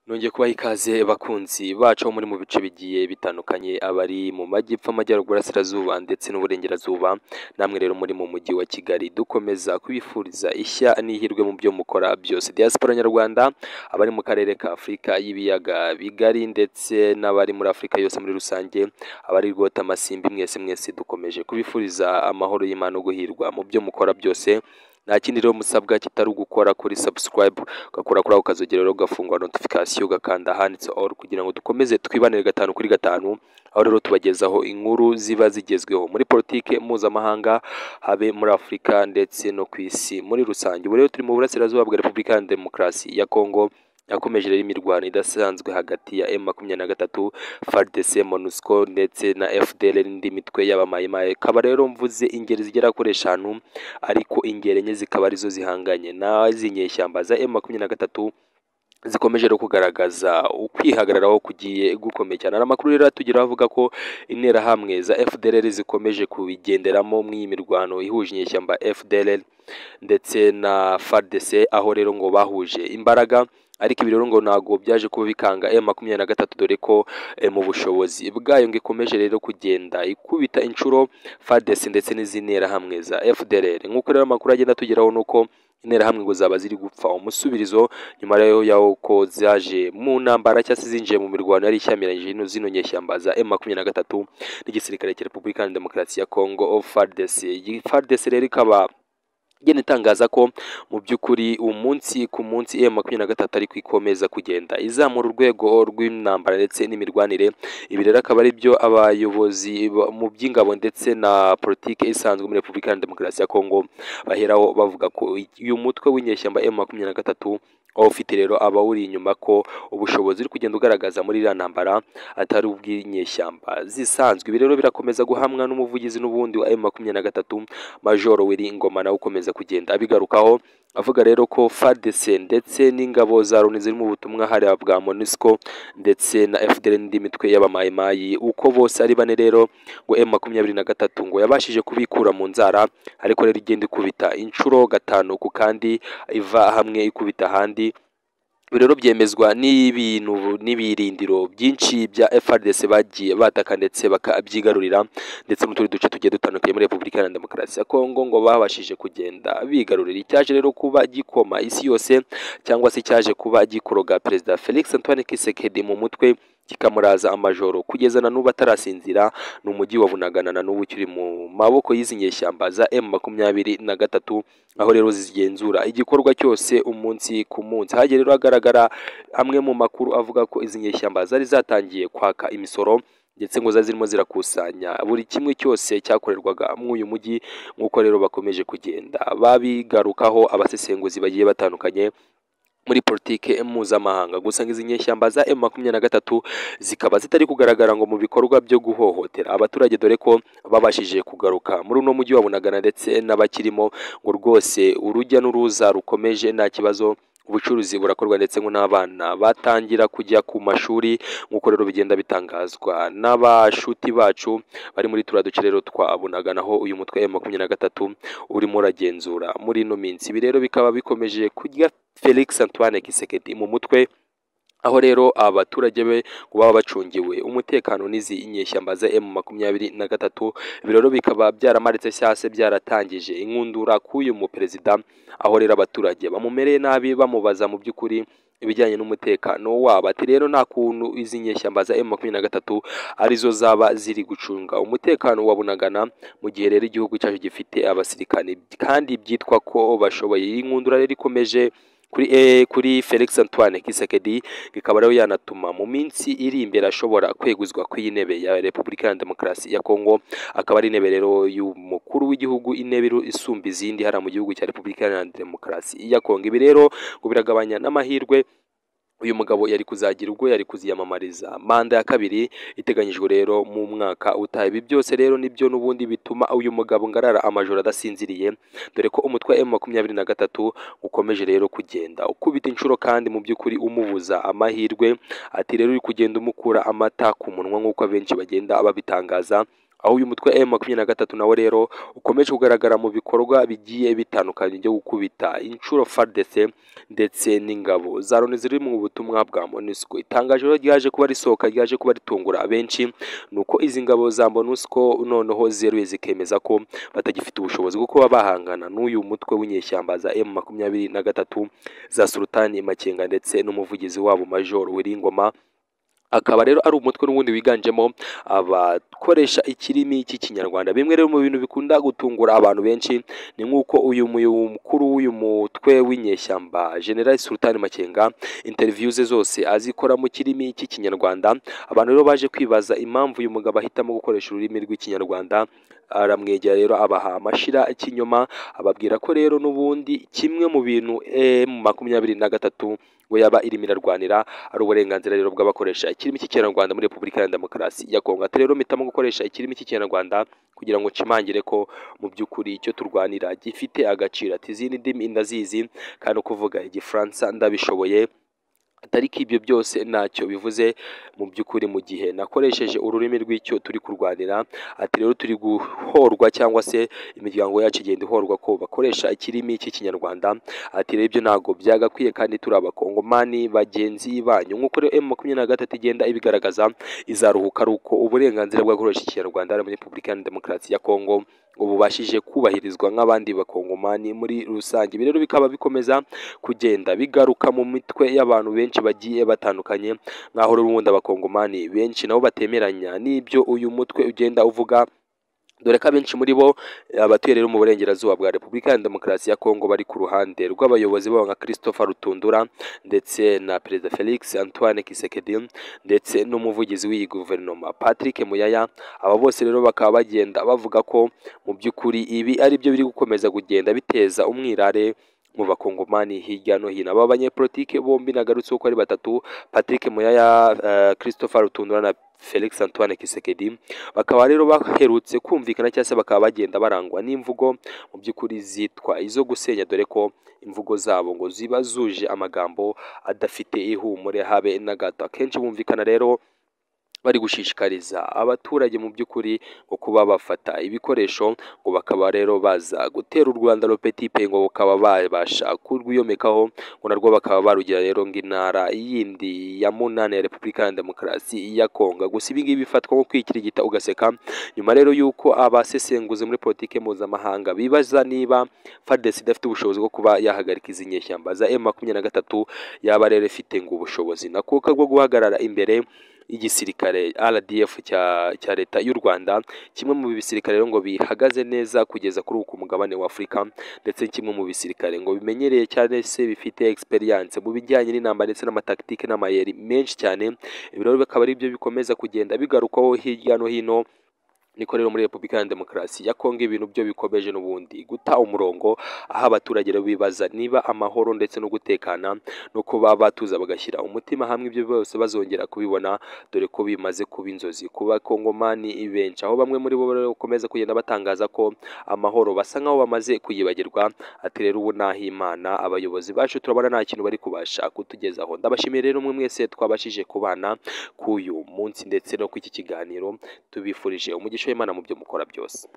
nongeye kubaha ikaze bakunzi bacu bo muri mu bice bigiye bitandukanye abari mu majyepfo amajyaruguru asirazuba ndetse n'uburengerazuba namwe rero muri mu mujyi wa kigali dukomeza kubifuriza ishya n'ihirwe mu byo mukora byose diaspora nyarwanda abari mu karere ka afurika y'ibiyaga bigari ndetse n'abari muri afurika yose muri rusange abari rwota amasimbi mwese mwese dukomeje kubifuriza amahoro y'imana no guhirwa mu byo mukora byose nta kindi rero musabwa kitari ugukora kuri subscribe ugakora kuri ako kazogera rero ugafungura notification ugakanda ahanditse all kugira ngo dukomeze twibanire gatanu kuri gatanu aho rero tubagezaho inkuru ziba zigezweho muri politike mpuzamahanga habe muri afurika ndetse no ku isi muri rusange ubu rero turi mu burasirazuba bwa repubulika ya demokarasi ya kongo yakomeje rero imirwano idasanzwe hagati ya M makumyabiri na gatatu FARDC MONUSCO ndetse na FDL n'indi mitwe y'abamayimaye ikaba rero mvuze ingeri zigera kuri eshanu ariko ingeri enye zikaba arizo zihanganye n'iz'i nyeshyamba za M makumyabiri na gatatu zikomeje no kugaragaza ukwihagararaho kugiye gukomeye cyane hari amakuru rero atugeraho avuga ko interahamwe za FDLR zikomeje kubigenderamo muri iyi mirwano ihuje inyeshyamba FDLR ndetse na FARDC aho rero ngo bahuje imbaraga ariko ibi rero ngo ntabwo byaje kuba bikanga M makumyabiri na gatatu dore ko mu bushobozi bwayo ngo ikomeje rero kugenda ikubita inshuro FARDC ndetse n'izindi nterahamwe za FDLR nk'uko rero amakuru agenda atugeraho ni uko interahamwe ngo zaba ziri gupfa umusubirizo nyuma rero y'aho ko zaje mu ntambara cyangwa se zinjiye mu mirwano yari ishyamiranyije hino zino nyeshyamba za M makumyabiri na gatatu n'igisirikare cya Repubulika ya Demokarasi ya Kongo FARDC iyi FARDC rero ikaba igenda itangaza ko mu by'ukuri umunsi ku munsi M makumyabiri na gatatu ariko ikomeza kugenda izamura urwego rw'intambara ndetse n'imirwanire ibi rero akaba ari byo abayobozi mu by'ingabo ndetse na politiki isanzwe muri repubulika ya demokarasi ya kongo baheraho bavuga ko uyu mutwe w'inyeshyamba M makumyabiri na gatatu aho ufite rero abawuri inyuma ko ubushobozi uri kugenda ugaragaza muri iriya ntambara atari ubw'inyeshyamba zisanzwe ibi rero birakomeza guhamwa n'umuvugizi n'ubundi wa M makumyabiri na gatatu majoro wiri ingoma nawe ukomeza kugenda abigarukaho avuga rero ko FARDC ndetse n'ingabo za Loni ziri mu butumwa hari bwa MONUSCO ndetse na FDL n'indi mitwe y'abamayimayi uko bose ari bane rero ngo M makumyabiri na gatatu ngo yabashije kubikura mu nzara ariko rero igenda ikubita inshuro gatanu ku kandi iva hamwe ikubita ahandi ibi rero byemezwa n'ibintu n'ibirindiro byinshi bya FRDC bagiye bataka ndetse bakabyigarurira ndetse n'utundi duce tugiye dutandukanye muri Repubulika ya Demokarasi ya Kongo ngo babashije kugenda bigarurira icyaje rero kuba gikoma isi yose cyangwa se icyaje kuba gikoroga Perezida Felix Antoine Tshisekedi mu mutwe kikamuraza amajoro kugeza na n'ubu atarasinzira ni umujyi wa bunagana na n'ubu ukiri mu maboko y'izi nyeshyamba za M makumyabiri na gatatu aho rero zigenzura igikorwa cyose umunsi ku munsi hagiye rero hagaragara amwe mu makuru avuga ko izi nyeshyamba zari zatangiye kwaka imisoro ndetse ngo zari zirimo zirakusanya buri kimwe cyose cyakorerwaga muri uyu mujyi nk'uko rero bakomeje kugenda babigarukaho abasesenguzi bagiye batandukanye muri politike mpuzamahanga gusa izi nyeshyamba za M makumyabiri na gatatu zikaba zitari kugaragara ngo mu bikorwa byo guhohotera abaturage dore ko babashije kugaruka muri uno mujyi wa Bunagana ndetse n'abakirimo ngo rwose urujya n'uruza rukomeje nta kibazo ubucuruzi burakorwa ndetse ngo n'abana batangira kujya ku mashuri nk'uko rero bigenda bitangazwa n'abashuti bacu bari muri turiya duce rero twa bunaganaho uyu mutwe wa makumyabiri na gatatu urimo uragenzura muri ino minsi ibi rero bikaba bikomeje kurya felix antoine kisekedi mu mutwe aho rero abaturage be ngo baba bacungiwe umutekano n'izi inyeshyamba za M makumyabiri na gatatu ibi rero bikaba byaramaritse cyangwa byaratangije inkundura k'uyu muperezida aho rero abaturage bamumereye nabi bamubaza mu by'ukuri ibijyanye n'umutekano wabo ati rero nta kuntu izi nyeshyamba za M makumyabiri na gatatu arizo zaba ziri gucunga umutekano wa bunagana mu gihe rero igihugu cyacu gifite abasirikani kandi byitwa ko bashoboye iyi nkundura rero ikomeje kuri eh, kuri Felix Antoine Kisekedi bikaba rero yanatuma mu minsi iri imbere ashobora kweguzwa ku intebe ya Repubulika ya Demokarasi ya Kongo akaba ari intebe rero y'umukuru w'igihugu intebe isumba izindi hara mu gihugu cya Repubulika ya Demokarasi ya Kongo ibi rero ngo biragabanya n'amahirwe uyu mugabo yari kuzagira ubwo yari kuziyamamariza manda ya kabiri iteganyijwe rero mu mwaka utaha ibi byose rero nibyo n'ubundi bituma uyu mugabo ngarara amajoro adasinziriye dore ko umutwe wa M makumyabiri na gatatu ukomeje rero kugenda ukubita inshuro kandi mu by'ukuri umubuza amahirwe ati rero uri kugenda umukura amata ku munwa nk'uko abenshi bagenda babitangaza aho uyu mutwe wa makumyabiri na gatatu nawo rero ukomeje kugaragara mu bikorwa bigiye bitandukanye byo gukubita inshuro fardese ndetse n'ingabo za loni ziri mu butumwa bwa monusco itangaje rero ryaje kuba risohoka ryaje kuba ritungura abenshi ni uko izi ngabo za monusco noneho zeruye zikemeza ko batagifite ubushobozi bwo kuba bahangana n'uyu mutwe w'inyeshyamba za emu makumyabiri na gatatu za sultani makenga ndetse n'umuvugizi wabo major wiringoma akaba rero ari umutwe n'ubundi wiganjemo abakoresha ikirimi cy'ikinyarwanda bimwe rero mu bintu bikunda gutungura abantu benshi ni nk'uko uyu mukuru w'uyu mutwe w'inyeshyamba general sultan makenga interview ze zose azikora mu kirimi cy'ikinyarwanda abantu rero baje kwibaza impamvu uyu mugabo ahitamo gukoresha ururimi rw'ikinyarwanda aramwegera rero abaha amashira y'ikinyoma ababwira ko rero n'ubundi kimwe mu bintu emu makumyabiri na gatatu ngo yaba irimo irarwanira ari uburenganzira rero bw'abakoresha ikirimi cy'ikinyarwanda muri repubulika ya demokarasi ya kongo ati rero mpitamo gukoresha ikirimi cy'ikinyarwanda kugira ngo nshimangire ko mu by'ukuri icyo turwanira gifite agaciro ati izindi ndimi ndazizi kandi ukuvuga igifaransa ndabishoboye atari ko ibyo byose ntacyo bivuze mu by'ukuri mu gihe nakoresheje ururimi rw'icyo turi kurwanira ati rero turi guhorwa cyangwa se imiryango yacu igenda ihorwa ko bakoresha ikirimi cy'ikinyarwanda ati rero ibyo ntabwo byagakwiye kandi turi abakongomani bagenzi banyu nk'uko rero emu makumyabiri na gatatu igenda ibigaragaza izaruhuka ari uko uburenganzira bw'abakoresha ikinyarwanda muri repubulika ya demokarasi ya kongo ngo bubashije kubahirizwa nk'abandi bakongomani muri rusange ibi rero bikaba bikomeza kugenda bigaruka mu mitwe y'abantu benshi bagiye batandukanye nk'aho rero ubundi abakongomani benshi nabo batemeranya n'ibyo uyu mutwe ugenda uvuga dore ko abenshi muri bo abatuye rero mu burengerazuba bwa repubulika ya demokarasi ya kongo bari ku ruhande rw'abayobozi babo nka christopher rutundura ndetse na perezida felix antoine kisekedi ndetse n'umuvugizi w'iyi guverinoma patrick muyaya aba bose rero bakaba bagenda bavuga ko mu by'ukuri ibi ari byo biri gukomeza kugenda biteza umwirare mu bakongomani hirya no hino aba banyepolitike bombi nagarutseho ko ari batatu patrick muyaya uh, christopher rutundura na felix antoine kisekedi bakaba rero baherutse kumvikana cyangwa se bakaba bagenda barangwa n'imvugo mu by'ukuri zitwa izo gusenya dore ko imvugo zabo ngo ziba zuje amagambo adafite ihumure habe na gato akenshi bumvikana rero bari gushishikariza abaturage mu by'ukuri ngo kuba bafata ibikoresho ngo bakaba rero baza gutera u Rwanda pe ngo bakaba babasha kurwiyomekaho ngo narwo bakaba barugira rero ng'intara yindi ya munani ya Repubulika ya Demokarasi ya Kongo gusa ibi ngibi bifatwa nko kwikirigita ugaseka nyuma rero y'uko abasesenguzi muri politike mpuzamahanga bibaza niba FARDC idafite ubushobozi bwo kuba yahagarika izi nyeshyamba za M23 yaba rero ifite ngo ubushobozi nakuka bwo guhagarara imbere y'igisirikare RDF cya cya leta y'u Rwanda kimwe mu bisirikare ngo bihagaze neza kugeza kuri uku mugabane wa Afurika ndetse kimwe mu bisirikare ngo bimenyereye cyane se bifite experience mu bijyanye n'intambara ndetse n'amataktike n'amayeri menshi cyane ibi rero bikaba ari byo bikomeza kugenda bigarukwaho hirya no hino niko rero muri repubulika ya demokarasi ya kongo ibintu byo bikomeje n'ubundi guta umurongo aho abaturage bibaza niba amahoro ndetse no gutekana no kuba batuza bagashyira umutima hamwe ibyo byose bazongera kubibona dore ko bimaze kuba inzozi kuba kongomani benshi aho bamwe muri bo bakomeza kugenda batangaza ko amahoro basa nkaho bamaze kuyibagirwa ati rero ubu naho imana abayobozi bacu turabona nta kintu bari kubasha kutugezaho ndabashimiye rero umwe mwese twabashije kubana k'uyu munsi ndetse no kw'iki kiganiro tubifurije umugisha w'imana mu byo mukora byose